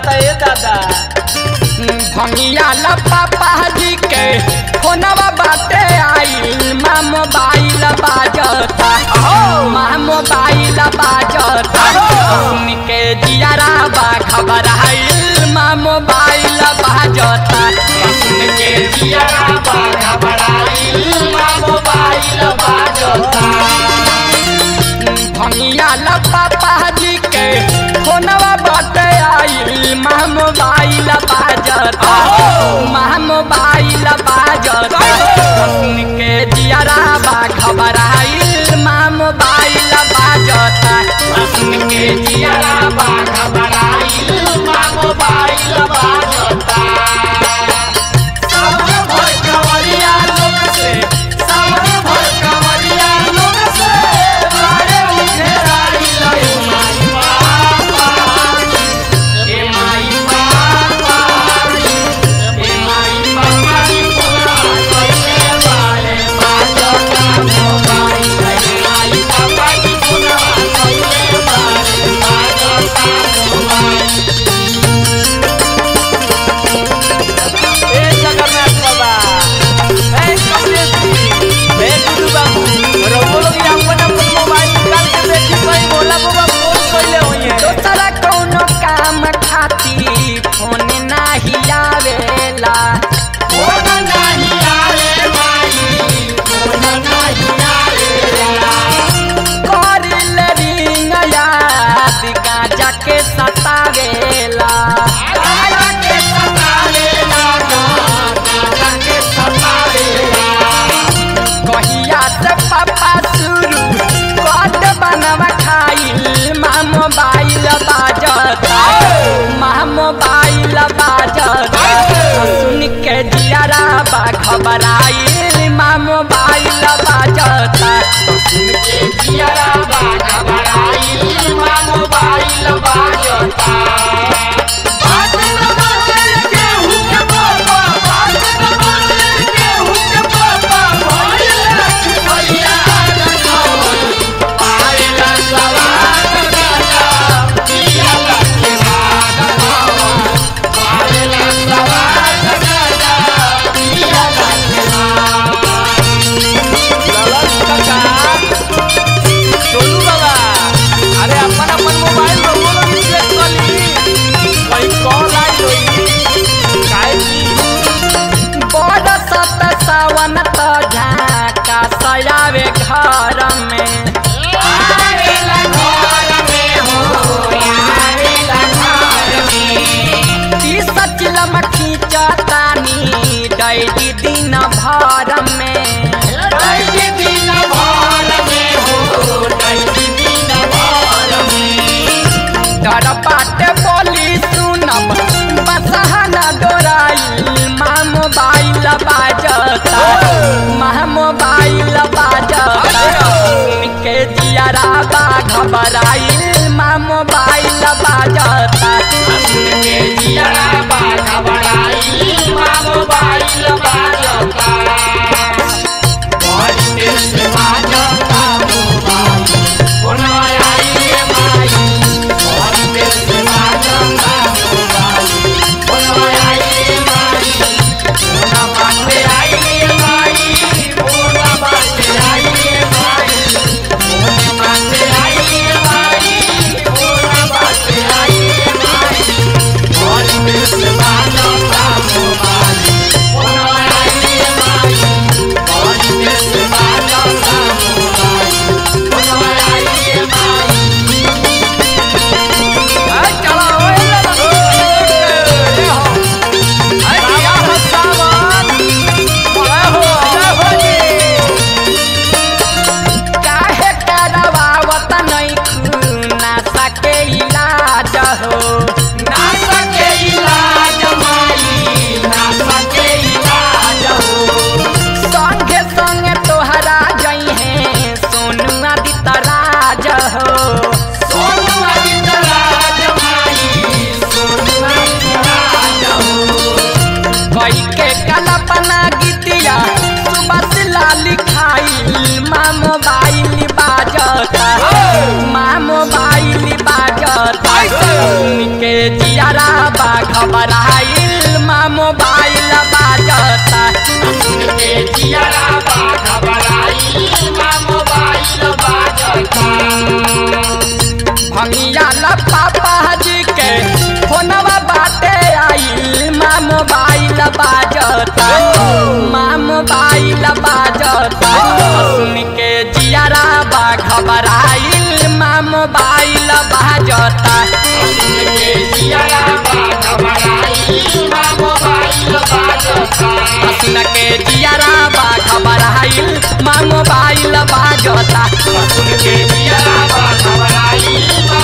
बाजता ए दादा भंगिया ला पापा जी के फोनवा बाटे आई माँ मोबाइल बाजता माँ मोबाइल बाजता सुन के जियारा बा खबर आइल माँ मोबाइल बाजता सुन के जियारा बा खबर आइल माँ मोबाइल बाजता भंगिया ला पापा जी के फोनवा बाटे आई माँ मोबाइल बाजता माँ मोबाइल बाजता सुन के जियारा बा खबर आइल माँ मोबाइल बाजता सुन के जियारा बा खबर आइल माँ मोबाइल बाजता सावन भर कंवरिया लोग से सावन भर कंवरिया लोग से बारे उठे राई लई माई बाबा ए माई बाबा ए माई बाबा की पूरा कइले बारे बाजो का मोबाइल ए माई बाबा की पूरा कइले बारे बाजो का मोबाइल ए जगन्नाथ बाबा ए कमलेश जी ए गुरु बाबू रउआ लोग ये अपन अपन मोबाइल निकाल के देखी भाई भोला बाबा फोन कइले होइए दोसरा कौनो काम खाती फोन नाही आवेला फोन नाही आवे माई फोन नाही आवेला करिल रिंग याद गाजा के सतावेला गाजा के सतावेला गाजा के सतावेला कहिया से पापा शुरू कद बनवा खाइल माँ मोबाइल बाजता माँ मोबाइल बाजता सुन के जियारा बा खबर आइल माँ मोबाइल बाजता सुन के जियारा बा खबर आइल माँ मोबाइल बाजता बात न बोले केहू के पापा, बात न बोले केहू के पापा, भइल भैया रखौल, आइल सवार दादा, पियल के बाद भवन, आइल सवार दादा, पियल के बाद। ललन काका सोनू बाबा अरे अपन अपन मोबाइल रउआ लोग चेक कर ली कहीं कॉल आई होई काहे की बरसत सावन त झाका सयावे घर में आवेला घर में हो आवेला घर में ई सचलम खींचतानी डैली दिन भर में डैली दिन भर में हो डैली दिन भर में डर बाटे बोली सुनब बसहना डोराइल माँ मोबाइल बाजता माँ मोबाइल बाजता सुन के जियारा बा घबराइल माँ मोबाइल बाजता सुन के जियारा बा घबराइल माँ मोबाइल बाजता बड़ी देर से बाजता मोबाइल कोना आइए माई बड़ी देर से बाजता मोबाइल कोना आइए माई कोना बाटे आइए माई कोना बाटे आइए माई कोना बाटे आइए माई कोना बाटे आइए माई बड़ी देर से बाजता मोबाइल बाजता माँ मोबाइल बाजता सुन के जियारा बा घबराइल माँ मोबाइल बाजता के जियारा बा घबराई माँ मोबाइल बाजता सुन के जियारा बा घबराइल माँ मोबाइल बाजता सुन के जियारा बा घबराई माँ